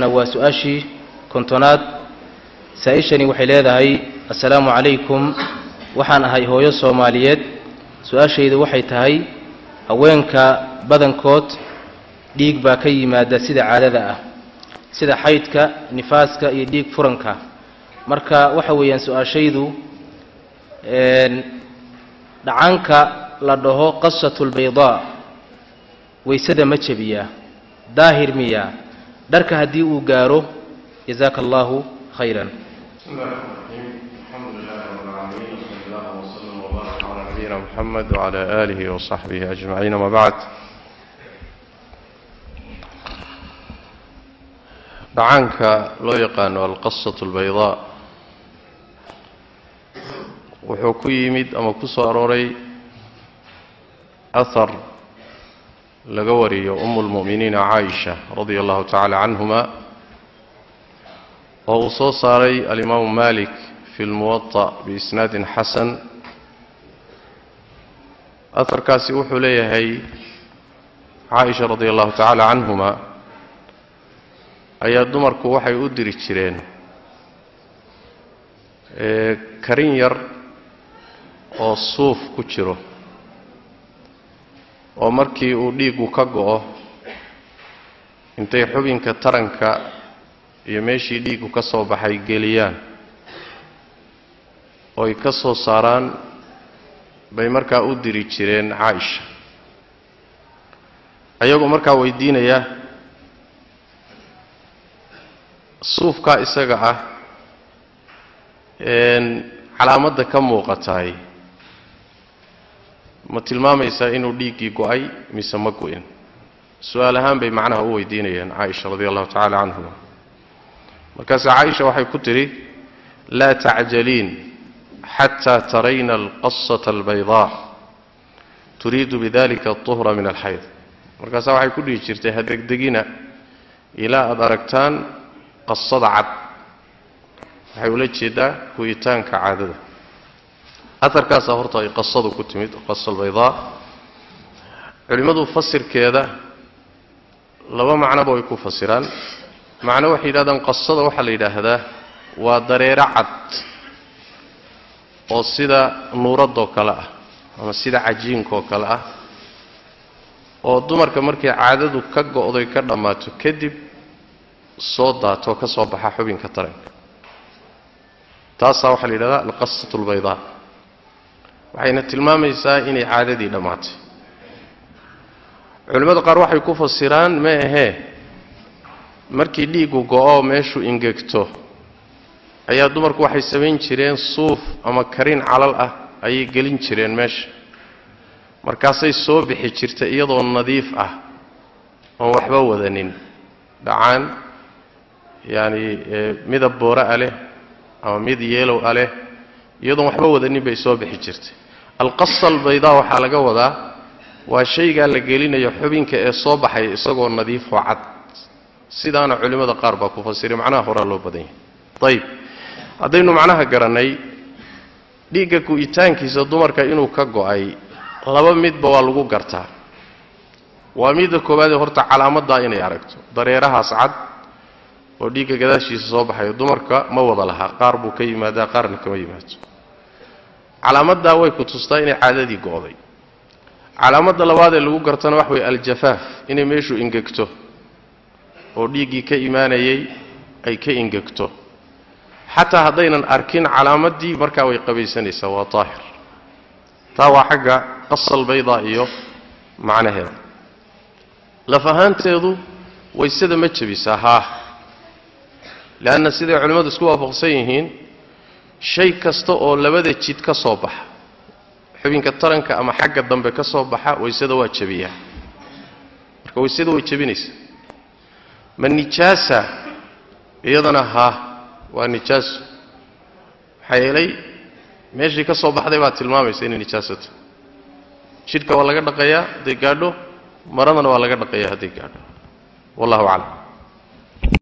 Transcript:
waa su-aashii kontonaad saa-ishani waxay leedahay assalaamu calaykum waxaan ahay hooyo soomaaliyeed su-aashaydu waxay tahay haweenka badankood dhiig baa ka yimaada sida caadada ah sida xaydka nifaaska iyo dhiig furanka marka waxa weeyaan su-aashaydu dhacanka la dhaho qasatulbaydaa waysada ma jebiyaa daahir miyaa dharka haddii uu gaaro jazaaka allahu khayran نبينا محمد وعلى آله وصحبه أجمعين ما بعد dhacaanka loo yaqaano alqasatu albaydaa wuxuu ku yimid ama ku soo arooray ahar laga wariyo umu lmu'miniina caaisha radia allahu tacaala canhuma oo uu soo saaray alimaamu malik fi lmuwaطa biisnaadin xasan aharkaasi wuxuu leeyahay caaisha radia allahu tacaala canhuma ayaa dumarku waxay u diri jireen karin yar oo suuf ku jiro oo markii uu dhiiggu ka go'o intay xubinka taranka iyo meeshii dhiiggu ka soo baxay geliyaan oo ay ka soo saaraan bay markaa u diri jireen caaisha ayagoo markaa weydiinaya suufkaa isaga ah calaamadda ka muuqataay ma tilmaamaysaa inuu dhiiggii go'ay mise ma go'in su-aal ahaan bay macnaha u weydiinayeen caaisha radi allahu tacala canhuma markaase caaisha waxay ku tidhi laa tacjaliin xataa tarayna alqasata albaydaa turiidu bidalika aطuhra min alxayd markaasaa waxay ku dhihi jirtay ha degdegina ilaa aada aragtaan qasada cad waxay ula jeedaa go'itaanka caadada aharkaasaa horta ay qasadu ku timid qasa albaydaa culimmadu fasirkeeda laba macnoba way ku fasiraan macno waxay yidhahdaan qasada waxaa la yidhaahdaa waa dareero cad oo sida nuuradoo kale ah ama sida cajiinkaoo kale ah oo dumarka markay caadadu ka go'doy ka dhammaato kadib soo daatoo ka soo baxa xubinka taranka taasaa waxaa la yidhahdaa alqasatu albaydaa waxayna tilmaamaysaa inay caadadii dhammaatay culimmada qaar waxay ku fasiraan ma ahee markii dhiiggu go'o meeshu ingegto ayaa dumarku waxay samayn jireen suuf ama karin calal ah ayay gelin jireen meesha markaasay soo bixi jirta iyadoo nadiif ah oon waxba wadanin dhacaan yacani midab boora a leh ama mid yeelow a leh iyadoon waxba wadanin bay soo bixi jirtay alqasa albaydaa waxaa laga wadaa waa shaygaa la gelinayo xubinka ee soo baxaya isagoo nadiifoo cad sidaana culimmada qaar baa ku fasiray macnaha horaa loo badan yahay ayib haddaynu macnaha garannay dhiigga gu'itaankiisa dumarka inuu ka go'ay laba midba waa lagu gartaa waa midda koowaadee horta calaamaddaa inay aragto dareerahaas cad oo dhiigga gadaashiisa soo baxayo dumarka ma wada lahaa qaar buu ka yimaadaa qaarna kama yimaado calaamaddaa way ku tustaa inay caadadii go'day calaamadda labaad ee lagu gartana wax way aljafaaf inay meeshu ingegto oo dhiiggii ka imaanayay ay ka ingegto xataa haddaynan arkin calaamaddii markaa way qabaysanaysaa waa daahir taa waa xagga qasal baydaa iyo macnaheeda laf ahaanteedu waysada ma jebisaa haa leanna siday culimmadu isku waafaqsan yihiin shay kasta oo labada jid ka soo baxa xubinka taranka ama xagga dambe ka soo baxa waysada waa jebiyaa marka waysada way jebinaysaa ma nijaasa iyadana haa waa nijaaso maxaa yeelay meeshii ka soo baxday baa tilmaamaysa inay nijaasato jidhka waa laga dhaqayaa hadday gaadho maradana waa laga dhaqayaa hadday gaadho wallahu aclam